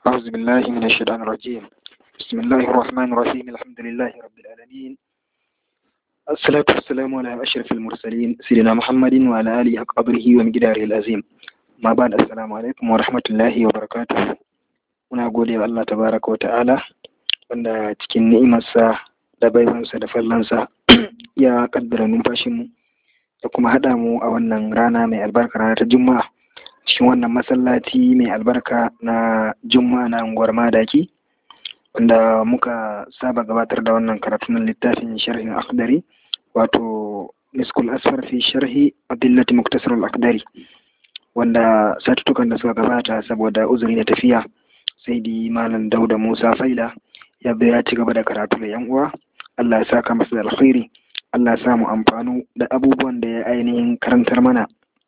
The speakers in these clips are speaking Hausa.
أعوذ بالله من الشيطان الرجيم بسم الله الرحمن الرحيم الحمد لله رب العالمين الصلاة والسلام على أشرف المرسلين سيدنا محمد وعلى آله قبره ومقداره العظيم ما بعد السلام عليكم ورحمة الله وبركاته muna gode wa Allah tabaraka wa ta'ala wanda cikin ni'imarsa da baiwansa da fallansa ya kaddara numfashinmu da kuma haɗa mu a wannan rana mai albarka rana ta juma'a cikin wannan masallaci mai albarka na juma'a na unguwar madaki wanda muka saba gabatar da wannan karatu na littafin sharhin akhdari wato miskul asfar fi sharhi adillati muktasar al-akhdari wanda satutukan da suka gabata saboda uzuri na tafiya sai di malam dauda musa faila ya ya ci gaba da karatu da yan uwa allah ya saka masa da alkhairi allah ya samu amfanu da abubuwan da ya ainihin karantar mana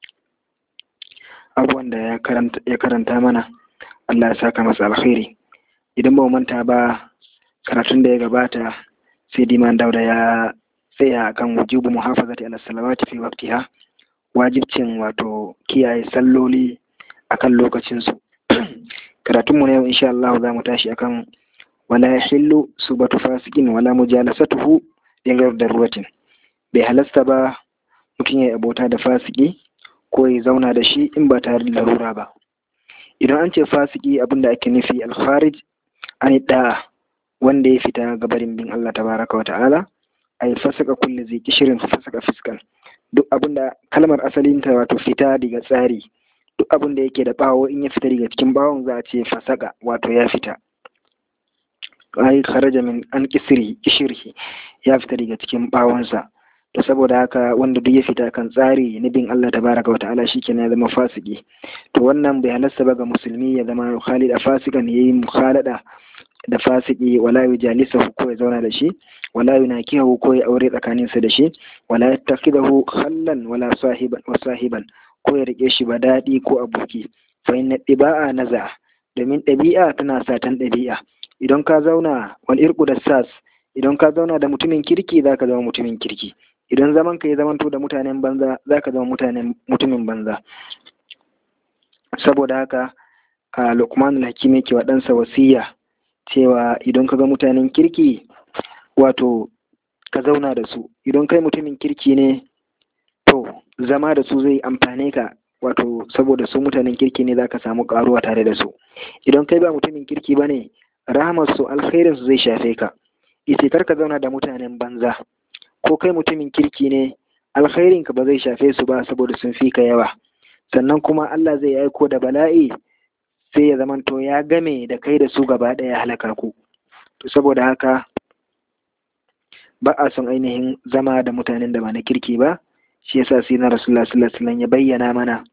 abubuwan da ya karanta mana allah ya saka masa alkhairi idan ba manta ba karatun da ya gabata sai di malam dauda ya tsaya akan wujubu muhafazati ala salawati fi waqtiha wajibcin wato kiyaye salloli akan lokacinsu karatunmu na yau insha Allah za mu tashi akan wala yahillu subatu fasikin wala mujalasatuhu dingar daruratin bai halasta ba mutum ya abota da fasiki ko ya zauna da shi in ba tare da larura ba idan an ce fasiki abinda ake nufi alkharij an da wanda ya fita gabarin bin Allah tabaraka wa ta'ala ay fasaka kulli zai kishirin fasaka fiskan duk abinda kalmar asalinta wato fita daga tsari duk abin da yake da bawo in ya fita daga cikin bawon za a ce fasaka wato ya fita ai kharaja min an kisiri kishirhi ya fita daga cikin bawonsa to saboda haka wanda duk ya fita kan tsari na bin Allah tabaraka wa ta'ala shikenan ya zama fasiki to wannan bai halasta ba ga musulmi ya zama khalid a fasikan yayi mukhalada da fasiki wala yujalisa ko ya zauna da shi wala yunakihu ko ya aure tsakaninsa da shi wala yattakidahu khallan wala sahiban wa sahiban ko ya rike shi ba daɗi ko aboki fa inna ɗiba'a naza domin ɗabi'a tana satan ɗabi'a idan ka zauna wal irku da sas idan ka zauna da mutumin kirki za ka zama mutumin kirki idan zaman ka ya zamanto da mutanen banza za ka zama mutanen mutumin banza saboda haka a lukman hakim yake wa ɗansa wasiya cewa idan ka ga mutanen kirki wato ka zauna da su idan kai mutumin kirki ne to zama da su zai amfane ka wato saboda su mutanen kirki ne za ka samu karuwa tare da su idan kai ba mutumin kirki ba ne rahamar su alkhairin su zai shafe ka ita kar ka zauna da mutanen banza ko kai mutumin kirki ne alkhairin ka ba zai shafe su ba saboda sun fi ka yawa sannan kuma Allah zai aiko da bala'i sai ya zamanto ya game da kai da su gaba ɗaya halaka ku to saboda haka ba a son ainihin zama da mutanen da ba na kirki ba shi yasa sai na rasulullah sallallahu alaihi wasallam ya bayyana mana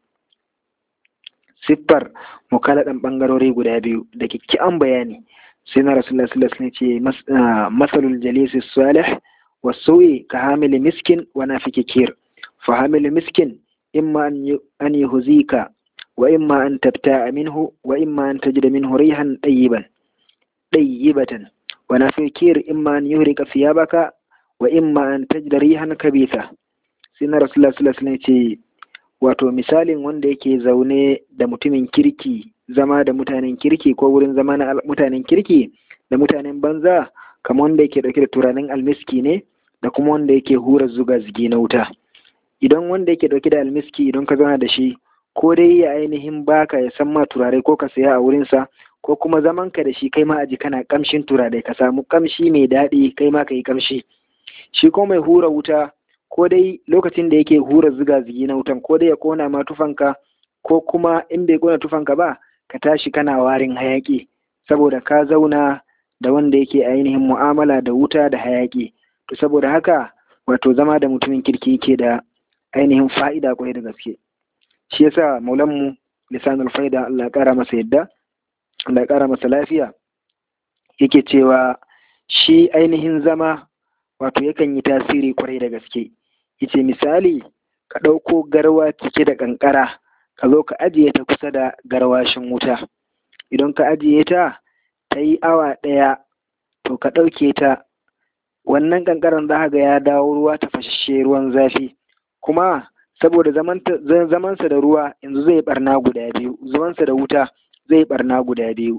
siffar mukaladan bangarori guda biyu da kikkian bayani sai na rasulullah sallallahu alaihi wasallam ce masalul jalisi salih wa su'i ka hamil miskin wa nafiki kir fa hamil miskin imma an yuhzika wa imma an tabta'a minhu wa imma an tajida minhu rihan tayyiban tayyibatan wa nafiki kir imma an yuhrika thiyabaka wa imma an tajida rihan kabitha sai na rasulullah sallallahu alaihi ce wato misalin wanda yake zaune da mutumin kirki zama da mutanen kirki ko wurin zama na mutanen kirki da mutanen banza kamar wanda yake dauke da turanin almiski ne da kuma wanda yake hura zuga zigi na wuta idan wanda yake dauke da almiski idan ka zauna da shi ko dai ya ainihin baka ya san ma turare ko ka saya a wurinsa ko kuma zaman ka da shi kai ma aji kana kamshin turare ka samu kamshi mai daɗi kai ma ka yi kamshi shi ko mai hura wuta ko dai lokacin da yake hura ziga zigi na wutan ko dai ya kona ma tufanka ko kuma in bai kona tufanka ba ka tashi kana warin hayaki saboda ka zauna da wanda yake ainihin mu'amala da wuta da hayaki to saboda haka wato zama da mutumin kirki yake da ainihin fa'ida kwarai da gaske shi yasa maulanmu lisanul faida Allah ya kara masa yadda Allah ya kara masa lafiya yake cewa shi ainihin zama wato yakan yi tasiri kwarai da gaske yace misali ka ɗauko garwa cike da ƙanƙara ka zo ka ajiye ta kusa da garwashin wuta idan ka ajiye ta ta yi awa ɗaya to ka ɗauke ta wannan ƙanƙaran za ga ya dawo ruwa ta fashe ruwan zafi kuma saboda zamansa da ruwa yanzu zai barna guda biyu zamansa da wuta zai barna guda biyu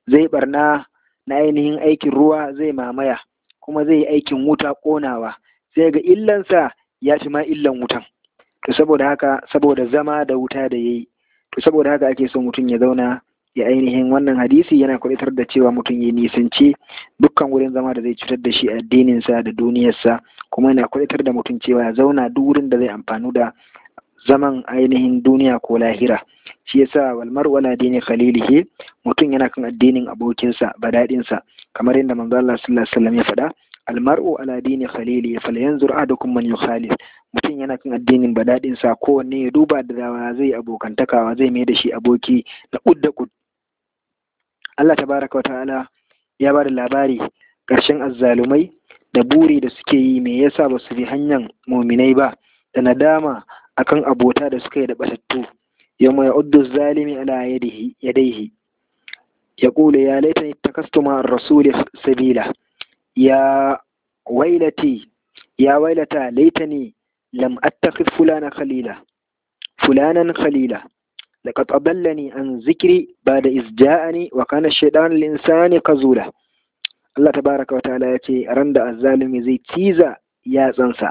zai barna na ainihin aikin ruwa zai mamaya kuma zai yi aikin wuta ƙonawa sai ga illansa ya fi ma illan wutan to saboda haka saboda zama da wuta da yayi to saboda haka ake so mutum ya zauna ya ainihin wannan hadisi yana kwalitar da cewa mutum ya nisanci dukkan wurin zama da zai cutar da shi addininsa da duniyarsa kuma yana kwalitar da mutum cewa ya zauna duk wurin da zai amfanu da zaman ainihin duniya ko lahira shi yasa walmar wala dini khalilihi mutum yana kan addinin abokinsa badadinsa kamar yadda manzo Allah sallallahu alaihi wasallam ya faɗa almar'u ala dini khalili falyanzur ahadukum man yukhalif mutum yana kan addinin badadinsa kowanne ya duba da dawa zai abokantakawa zai mai da shi aboki na kud da kud Allah tabaraka wa ta'ala ya ba da labari ƙarshen azzalumai da buri da suke yi me yasa ba su bi hanyar muminai ba da nadama akan abota da suka yi da batattu yawma ya'uddu zalimi ala yadihi yadayhi yaqulu ya laitani takastu ma ar-rasul sabila ya wailati ya wailata laitani lam attakhidh fulana khalila fulanan khalila لقد أضلني عن ذكري بعد إذ جاءني وكان الشيطان الإنسان كزولا الله تبارك وتعالى يتي رند الظالم زي تيزا يا تنسى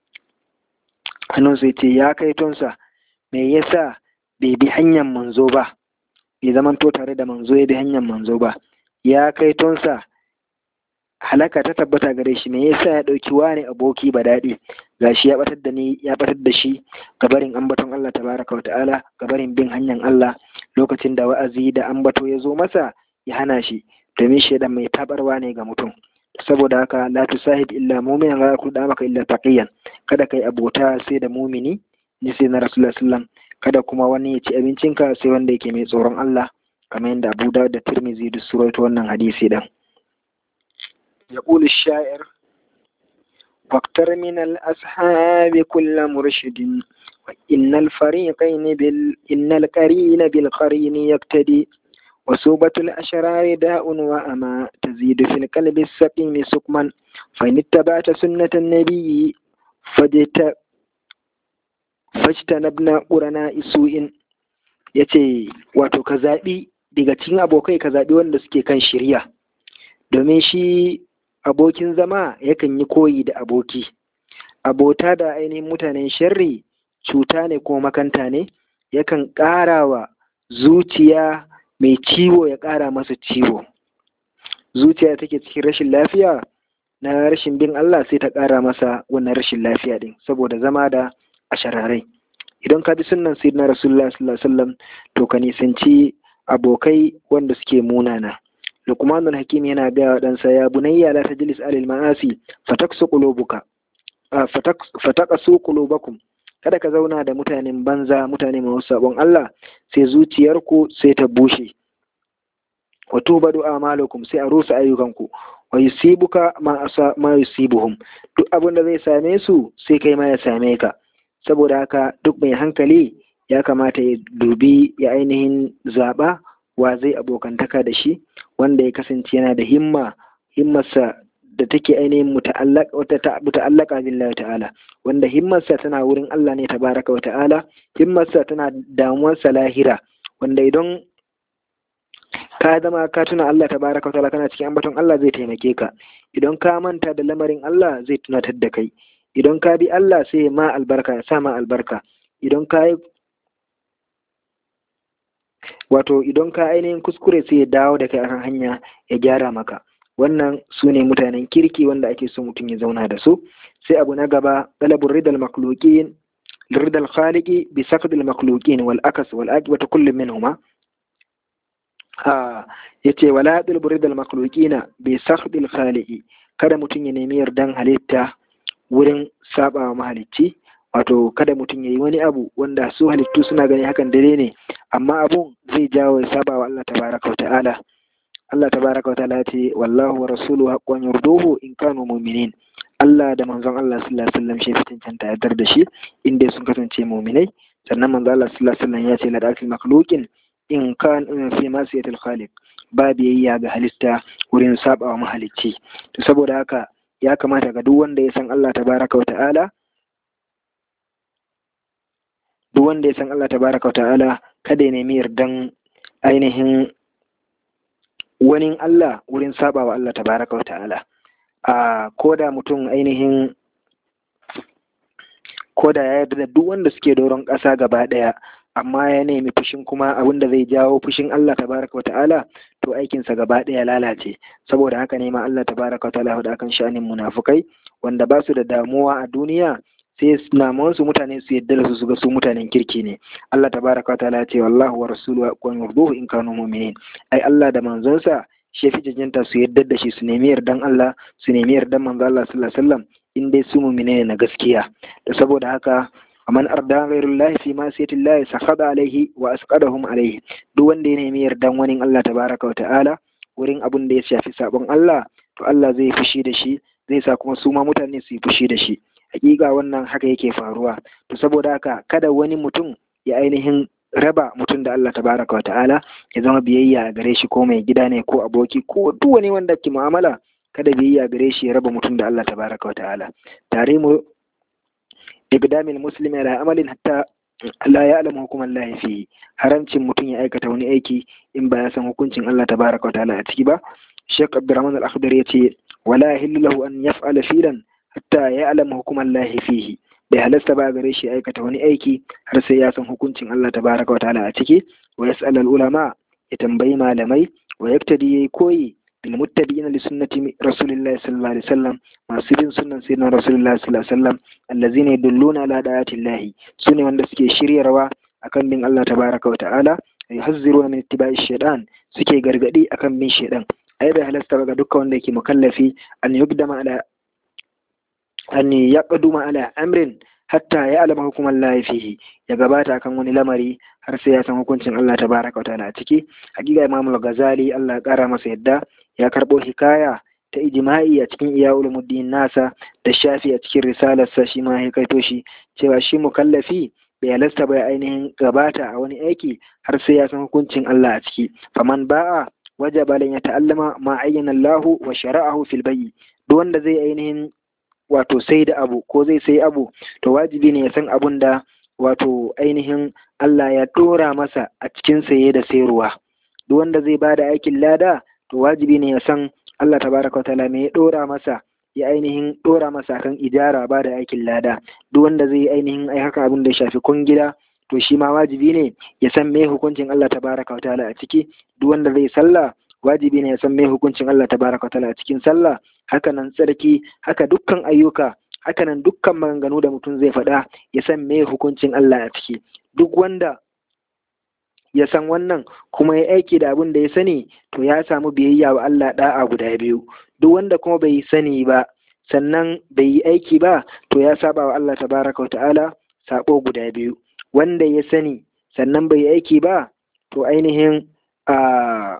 hannun sai ce ya kai tonsa me yasa bai bi hanyar manzo ba bai zamanto tare da manzo ya bi hanyar manzo ba ya kai tonsa halaka ta tabbata gare shi me yasa ya ɗauki wani aboki ba daɗi gashi ya batar da ni ya batar da shi gabarin ambaton Allah tabaraka wa ta'ala gabarin bin hanyar Allah lokacin da wa'azi da ambato ya zo masa ya hana shi domin shaidan mai tabarwa ne ga mutum saboda haka la tusahib illa mu'minan la yakul maka illa taqiyan kada kai abota sai da mumini ni sai na rasulullah sallam kada kuma wani ya ci abincinka sai wanda yake mai tsoron Allah kamar yadda Abu Dawud da Tirmidhi duk suraito wannan hadisi din يقول الشاعر واقتر من الأصحاب كل مرشد وإن الفريقين بال إن القرين بالقرين يقتدي وسوبة الأشرار داء وأما تزيد في القلب السقيم سقما فإن اتبعت سنة النبي فجت فاجتنبنا قرناء سوء yace wato ka zaɓi daga cikin abokai ka zaɓi wanda suke kan shirya domin shi abokin zama yakan yi koyi da aboki abota da ainihin mutanen sharri cuta ne ko makanta ne yakan ƙara wa zuciya mai ciwo ya ƙara masa ciwo zuciya take cikin rashin lafiya na rashin bin Allah sai ta ƙara masa wannan rashin lafiya din saboda zama da ashararai idan ka bi sunnan sayyidina rasulullah sallallahu alaihi wasallam to ka nisanci abokai wanda suke munana Luqmanul Hakim yana gaya wa ɗansa ya bunayya la tajlis alil ma'asi fataksu qulubuka fataqasu qulubakum kada ka zauna da mutanen banza mutane masu sabon Allah sai zuciyarku sai ta bushe wa tubadu a'malukum sai a rusa ayyukanku wa yusibuka ma asa ma yusibuhum duk abin da zai same su sai kai ma ya same ka saboda haka duk mai hankali ya kamata ya dubi ya ainihin zaba wa zai abokantaka da shi wanda ya kasance yana da himma himmarsa da take ainihin muta'allaka billahi ta'ala wanda himmarsa tana wurin Allah ne tabaraka wa ta'ala himmarsa tana damuwarsa lahira wanda idan ka zama ka tuna Allah tabaraka wa ta'ala kana cikin ambaton Allah zai taimake ka idan ka manta da lamarin Allah zai tunatar da kai idan ka bi Allah sai ma albarka ya sa ma albarka idan ka yi wato idan ka ainihin kuskure sai ya dawo da kai akan hanya ya gyara maka wannan su ne mutanen kirki wanda ake so mutum ya zauna da su sai abu na gaba talabur ridal makhluqin ridal khaliqi bi saqdil makhluqin wal akas wal aqibatu kullu minhuma a yace wala talabur ridal makhluqina bi saqdil khaliqi kada mutum ya nemi yardan halitta wurin saba mahalicci wato kada mutum ya yi wani abu wanda su halittu suna gani hakan dare ne amma abun zai jawo ya saba wa Allah tabaraka wa ta'ala Allah tabaraka wa ta'ala ce wallahu wa rasuluhu haqqan yurduhu in kanu mu'minin Allah da manzon Allah sallallahu alaihi wasallam shi fitin canta yardar da shi inda sun kasance mu'minai sannan manzon Allah sallallahu alaihi wasallam ya ce la dakil makhluqin in kan fi masiyatil khaliq ba biyayya ga halitta wurin saba wa mahalicci to saboda haka ya kamata ga duk wanda ya san Allah tabaraka wa ta'ala duk wanda ya san Allah tabaraka wa ta'ala kada ya nemi yardan ainihin wani Allah wurin saba wa Allah tabaraka wa ta'ala a koda mutum ainihin koda ya yarda da duk wanda suke doron ƙasa gaba ɗaya amma ya nemi fushin kuma abin da zai jawo fushin Allah tabaraka wa ta'ala to aikinsa gaba ɗaya lalace saboda haka ne ma Allah tabaraka wa ta'ala da akan sha'anin munafukai wanda ba su da damuwa a duniya sai namuwan su mutane su yadda da su su ga su mutanen kirki ne Allah tabaraka wa ta'ala ce wallahu wa rasuluhu aqwan yurduhu in kanu mu'minin ai Allah da manzonsa shi fi jajjanta su yadda da shi su nemi yardan Allah su nemi yardan manzo Allah sallallahu alaihi wasallam in dai su mu'mine ne na gaskiya da saboda haka man arda ghairullahi fi masiyatillahi sakhada alaihi wa asqadahum alaihi duk wanda ya nemi yardan wani Allah tabaraka wa ta'ala wurin abun da ya shafi sabon Allah to Allah zai fushi da shi zai sa kuma su ma mutane su yi fushi da shi hakika wannan haka yake faruwa to saboda haka kada wani mutum ya ainihin raba mutum da Allah tabaraka wa ta'ala ya zama biyayya a gare shi ko mai gida ne ko aboki ko duk wani wanda ke mu'amala kada biyayya gare shi ya raba mutum da Allah tabaraka wa ta'ala tare mu iqdamil muslimi ala amalin hatta la ya'lamu hukum Allah fi haramcin mutum ya aikata wani aiki in ba ya san hukuncin Allah tabaraka wa ta'ala a ciki ba Sheikh Abdurrahman Al-Akhdar yace wala yahillu lahu an yaf'ala filan hatta ya'lamu hukum Allah fihi bai halasta ba gare shi aikata wani aiki har sai ya san hukuncin Allah tabaraka wa ta'ala a ciki wa yas'al ulama ya tambayi malamai wa yaktadi yayi koyi bil muttabi'ina li sunnati rasulillahi sallallahu alaihi wasallam masu bin sunnan sayyidina rasulillahi sallallahu alaihi wasallam allazina yadulluna ala da'atillahi sune wanda suke shiryarwa akan bin Allah tabaraka wa ta'ala yuhazziruna min ittiba'i shaytan suke gargadi akan bin shaytan ai bai halasta ga dukkan wanda yake mukallafi an yugdama ala an yaqduma ala amrin hatta ya alama hukumar Allah fihi ya gabata akan wani lamari har sai ya san hukuncin Allah tabaraka wa ta'ala a ciki hakika Imam Al-Ghazali Allah ya kara masa yadda ya karbo hikaya ta ijma'i a cikin iya ulumuddin nasa da shafi a cikin risalarsa shi ma ya kaito shi cewa shi mukallafi bai halasta bai ainihin gabata a wani aiki har sai ya san hukuncin Allah a ciki faman ba'a wajaba lan ya ta'allama ma ayyana Allah wa shara'ahu fil bayyi duk wanda zai ainihin wato sai da abu ko zai sai abu to wajibi ne ya san abun da wato ainihin Allah ya dora masa a cikin saye da sayarwa duk wanda zai bada aikin lada to wajibi ne ya san Allah tabaraka ta'ala me ya dora masa ya ainihin dora masa kan ijara ba da aikin lada duk wanda zai ainihin ai haka abin da ya shafi kungila to shi ma wajibi ne ya san me hukuncin Allah tabaraka ta'ala a ciki duk wanda zai sallah wajibi ne ya san me hukuncin Allah tabaraka ta'ala a cikin sallah haka nan tsarki haka dukkan ayyuka haka nan dukkan maganganu da mutum zai faɗa ya san me hukuncin Allah a ciki duk wanda ya san wannan kuma ya aiki da abin da ya sani to ya samu biyayya wa Allah da'a guda biyu duk wanda kuma bai sani ba sannan bai yi aiki ba to ya saba wa Allah tabaraka wa ta'ala sabo guda biyu wanda ya sani sannan bai yi aiki ba to ainihin a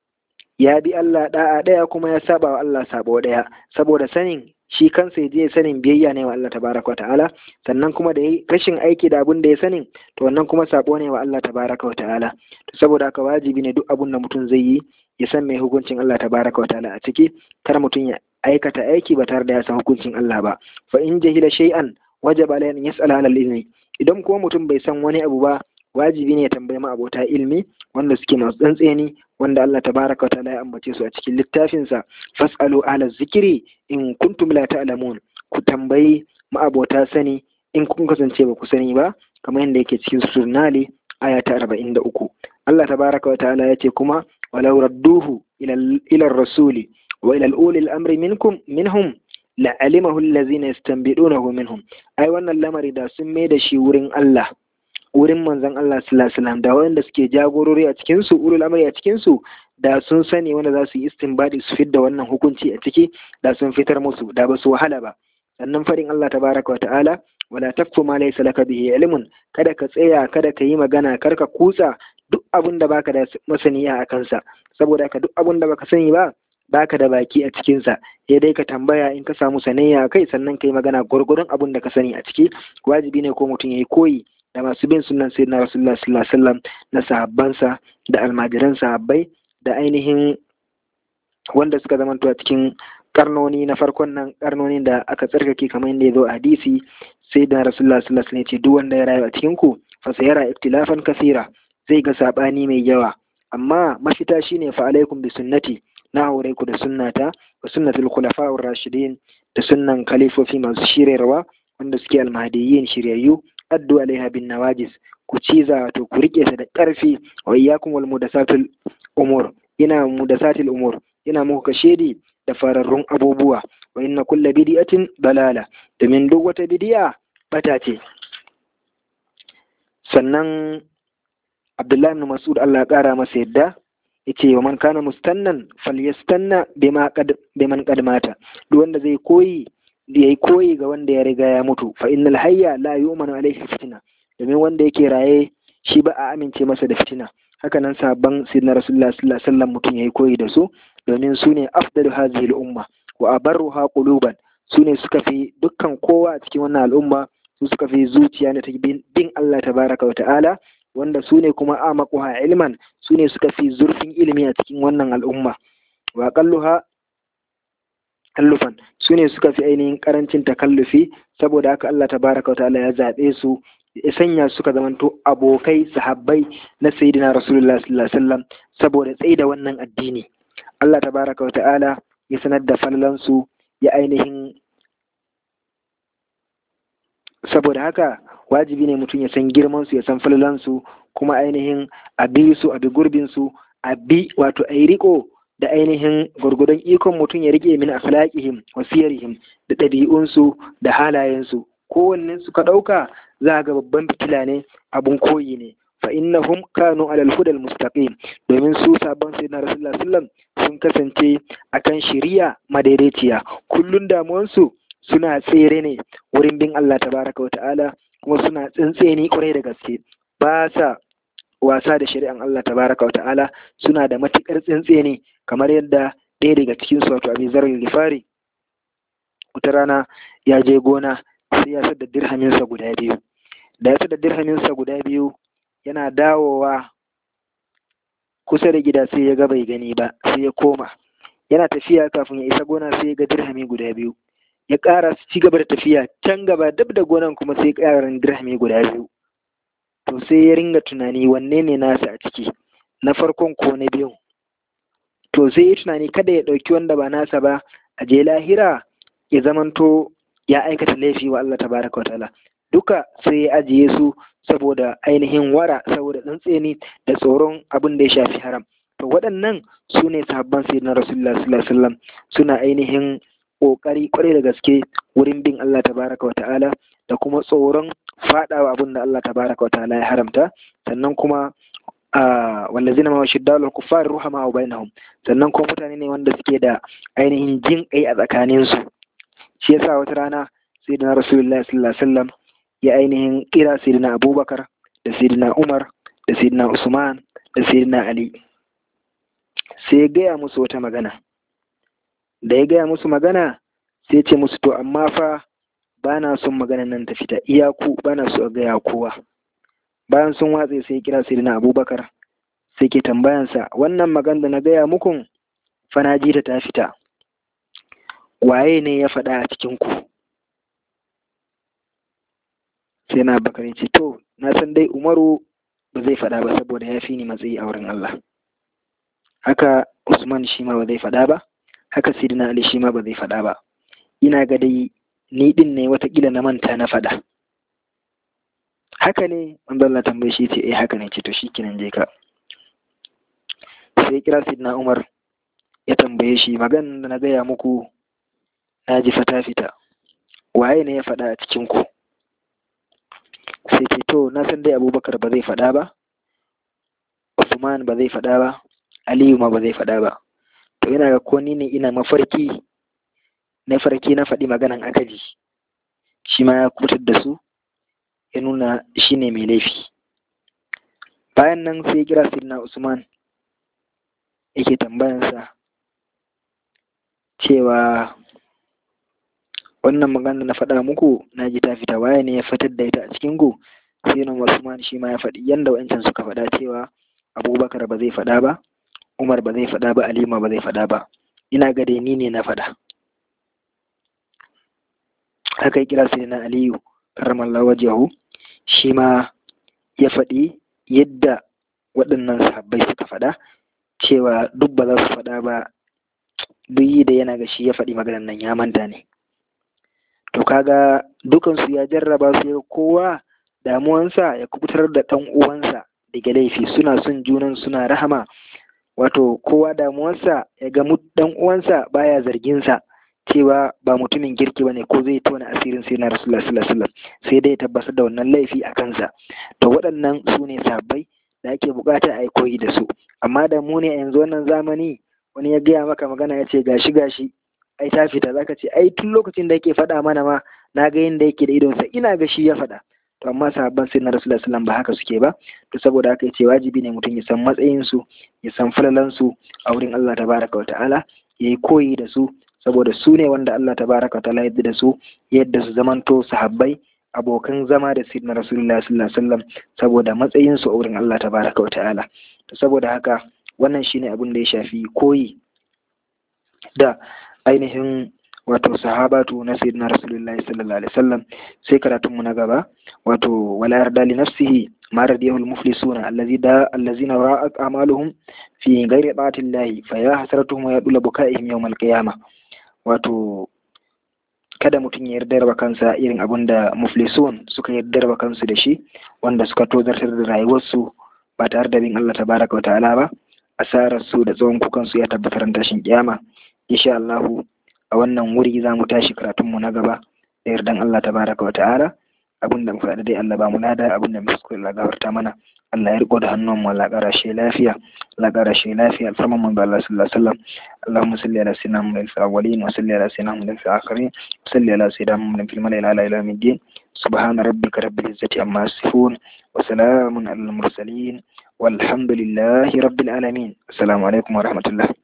ya bi Allah da'a ɗaya kuma ya saba wa Allah sabo ɗaya saboda sanin shi kansa ya je sanin biyayya ne wa Allah tabaraka wa ta'ala sannan kuma da rashin aiki da abin da ya sanin to wannan kuma sabo ne wa Allah tabaraka wa ta'ala to saboda haka wajibi ne duk abin da mutum zai yi ya san mai hukuncin Allah tabaraka wa ta'ala a ciki kar mutum ya aikata aiki ba tare da ya san hukuncin Allah ba fa in jahila shay'an wajaba alayhi an yas'ala ala ilmi idan kuma mutum bai san wani abu ba wajibi ne ya tambayi ma abota ilmi wanda suke masu tsantseni wanda Allah tabaraka wa ta'ala ya ambace su a cikin littafinsa fas'alu ala zikiri in kuntum la ta'lamun ku tambayi ma'abota sani in kun kasance ba ku sani ba kamar yadda yake cikin surnali aya ta 43 Allah tabaraka wa ta'ala ya ce kuma walau radduhu ila ila rasuli wa ila ulil amri minkum minhum la'alimahu allazina yastanbidunahu minhum ai wannan lamari da sun mai da shi wurin Allah wurin manzon Allah sallallahu alaihi wasallam da wanda suke jagorori a cikin su ulul amri a cikin su da sun sani wanda za su yi istinbadi su fidda wannan hukunci a ciki da sun fitar musu da ba su wahala ba sannan farin Allah tabaraka wa ta'ala wala tafku ma laysa laka bihi ilmun kada ka tsaya kada ka yi magana kar ka kutsa duk abin da baka da masaniya a kansa saboda ka duk abin da baka sani ba baka da baki a cikinsa ya dai ka tambaya in ka samu sanayya kai sannan ka yi magana gwargwadon abin da ka sani a ciki wajibi ne ko mutum ya yi koyi da masu bin sunan sayyidina rasulullah sallallahu alaihi wasallam na sahabbansa da almajiran sahabbai da ainihin wanda suka zamanto a cikin karnoni na farkon nan karnoni da aka tsarkake kamar yadda ya zo a hadisi sai da rasulullah sallallahu alaihi wasallam ce duk wanda ya rayu a cikin ku fa sayara iktilafan kasira zai ga sabani mai yawa amma mafita shine fa alaikum bi sunnati na aure ku da sunnata wa sunnatul khulafa'ur rashidin da sunnan khalifofi masu shirarwa wanda suke almahdiyyin shiryayyu addu alaiha bin nawajis ku ciza wato ku rike ta da ƙarfi wa iyyakum wal mudasatul umur ina mudasatil umur ina muku kashedi da fararrun abubuwa wa inna kulla bid'atin dalala domin duk wata bidi'a bata ce sannan Abdullahi ibn Mas'ud Allah ya kara masa yadda yace wa man kana mustannan falyastanna bima qad biman qad mata duk wanda zai koyi yayi koyi ga wanda ya riga ya mutu fa innal hayya la yu'manu alayhi fitina domin wanda yake raye shi ba a amince masa da fitina haka nan sabon sayyidina rasulullah sallallahu alaihi wasallam mutum yayi koyi da su domin su ne afdalu hadhihi al-umma wa abarruha quluban su ne suka fi dukkan kowa a cikin wannan al'umma su suka fi zuciya na ta bin Allah tabaraka wa ta'ala wanda su ne kuma amaquha ilman su ne suka fi zurfin ilimi a cikin wannan al'umma wa qalluha kallufan su ne suka fi ainihin karancin takallufi saboda haka Allah tabaraka wa ta'ala ya zaɓe su ya sanya suka zamanto abokai sahabbai na sayyidina rasulullah sallallahu alaihi wasallam saboda tsaida wannan addini Allah tabaraka wa ta'ala ya sanar da falalansu ya ainihin saboda haka wajibi ne mutum ya san girman su ya san falalansu kuma ainihin a bi su a bi gurbin su a bi wato a yi riko da ainihin gwargwadon ikon mutum ya rike min akhlaqihim wa siyarihim da ɗabi'unsu da halayensu kowannen su ka ɗauka za ga babban fitila ne abun koyi ne fa innahum kanu alal hudal mustaqim domin su sabon sayyidina rasulullah sallam sun kasance akan shari'a madaidaiciya kullun damuwansu suna tsere ne wurin bin Allah tabaraka wa ta'ala kuma suna tsintseni kwarai da gaske ba sa wasa da shari'an Allah tabaraka wa ta'ala suna da matukar tsintseni kamar yadda ɗaya daga cikin su wato Abi Zar Gifari wata rana ya je gona sai ya sadda dirhaminsa guda biyu da ya sadda dirhaminsa guda biyu yana dawowa kusa da gida sai ya ga bai gani ba sai ya koma yana tafiya kafin ya isa gona sai ya ga dirhami guda biyu ya ƙara su ci gaba da tafiya can gaba dab da gonan kuma sai ƙarin dirhami guda biyu to sai ya ringa tunani wanne ne nasa a ciki na farkon ko na biyun to sai ya tunani kada ya ɗauki wanda ba nasa ba a je lahira ya zamanto ya aikata laifi wa Allah tabaraka wa ta'ala duka sai ya ajiye su saboda ainihin wara saboda tsantseni da tsoron abin da ya shafi haram to waɗannan su ne sahabban sayyidina rasulullah sallallahu alaihi wasallam suna ainihin ƙoƙari kwarai da gaske wurin bin Allah tabaraka wa ta'ala da kuma tsoron faɗawa abin da Allah tabaraka wa ta'ala ya haramta sannan kuma wallazina ma shiddalu kuffar ruhama wa bainahum sannan kuma mutane ne wanda suke da ainihin jin kai a tsakanin su shi yasa wata rana sayyidina rasulullah sallallahu alaihi wasallam ya ainihin kira sayyidina abubakar da sayyidina umar da sayyidina usman da sayyidina ali sai ya gaya musu wata magana da ya gaya musu magana sai ya ce musu to amma fa ba na son maganan nan ta fita iyaku ba na so a gaya kowa bayan sun watse sai kira sirina abubakar sai ke tambayansa wannan magana da na gaya muku fa na ji ta ta fita waye ne ya faɗa a cikin ku sai na bakar ce to na san dai umaru ba zai faɗa ba saboda ya fi ni matsayi a wurin Allah haka usman shi ma ba zai faɗa ba haka sidina ali shi ma ba zai faɗa ba ina ga dai ni din ne watakila na manta na faɗa haka ne wanda Allah tambaye shi ce eh haka ne ce to shikenan je ka sai kira sidina umar ya tambaye shi maganan da na gaya muku na ji fata fita waye ne ya faɗa a cikin ku sai ce to na san dai abubakar ba zai faɗa ba usman ba zai faɗa ba aliyu ma ba zai faɗa ba to yana ga ko ni ne ina mafarki na farki na faɗi maganan akaji shi ma ya kutar da su ya nuna shi ne mai laifi bayan nan sai ya kira sirna usman yake tambayansa cewa wannan magana na faɗa muku na ji ta fita waye ne ya fitar da ita a cikin ku sai nan usman shi ma ya faɗi yanda wa'ancan suka faɗa cewa abubakar ba zai faɗa ba umar ba zai faɗa ba alima ba zai faɗa ba ina ga dai ni ne na faɗa aka yi kira sai na aliyu karamallah wajahu shi ma ya faɗi yadda waɗannan sahabbai suka faɗa cewa duk ba za su faɗa ba duk yi da yana ga shi ya faɗi maganar nan ya manta ne to kaga dukansu ya jarraba su ya kowa damuwansa ya kubutar da ɗan uwansa daga laifi suna son junan suna rahama wato kowa damuwarsa ya ga ɗan uwansa baya zarginsa cewa ba mutumin kirki bane ko zai tona asirin sai na rasulullah sallallahu alaihi sai dai tabbatar da wannan laifi a kansa to waɗannan su ne sabbai da ake bukata a yi koyi da su amma da mu ne a yanzu wannan zamani wani ya gaya maka magana ya ce gashi gashi ai ta fita zaka ce ai tun lokacin da yake faɗa mana ma na ga yadda yake da idonsa ina ga shi ya faɗa to amma sahabban sai na rasulullah sallallahu ba haka suke ba to saboda haka yace wajibi ne mutum ya san matsayin su ya san falalan su a wurin Allah tabaraka wa ta'ala yayi koyi da su saboda su ne wanda Allah tabaraka wa ta'ala yadda da su yadda su zamanto sahabbai abokan zama da sayyidina rasulullah sallallahu alaihi wasallam saboda matsayin su a wurin Allah tabaraka wa ta'ala to saboda haka wannan shine abin da ya shafi koyi da ainihin wato sahabatu na sayyidina rasulullahi sallallahu alaihi wasallam sai karatun mu na gaba wato wala yarda li nafsihi ma radiyahu al-muflisuna allazi da allazina ra'at amaluhum fi ghairi ta'ati llahi fa ya hasratuhum wa yadula bukaihim yawm al-qiyamah wato kada mutum ya yarda da kansa irin abin da muflisun suka yarda da kansu da shi wanda suka tozartar da rayuwarsu ba tare da bin Allah tabaraka wa ta'ala ba asarar su da tsawon kukansu ya tabbatar tashin kiyama insha Allah a wannan wuri za mu tashi karatunmu na gaba da yardan Allah tabaraka wa ta'ala abin da mu faɗa dai Allah ba mu lada abin da mu kuskure Allah gafarta mana Allah ya riko da hannun mu Allah ƙara shi lafiya Allah ƙara shi lafiya alfarman mu ga Allah sallallahu alaihi wasallam Allahumma salli ala sayyidina Muhammadin fil awwalin wa salli ala sayyidina Muhammadin fil akhirin wa salli ala sayyidina Muhammadin fil mala'il ala ila yawmiddin subhana rabbika rabbil izzati amma yasifun wa salamun alal mursalin والحمد لله رب العالمين السلام عليكم ورحمة الله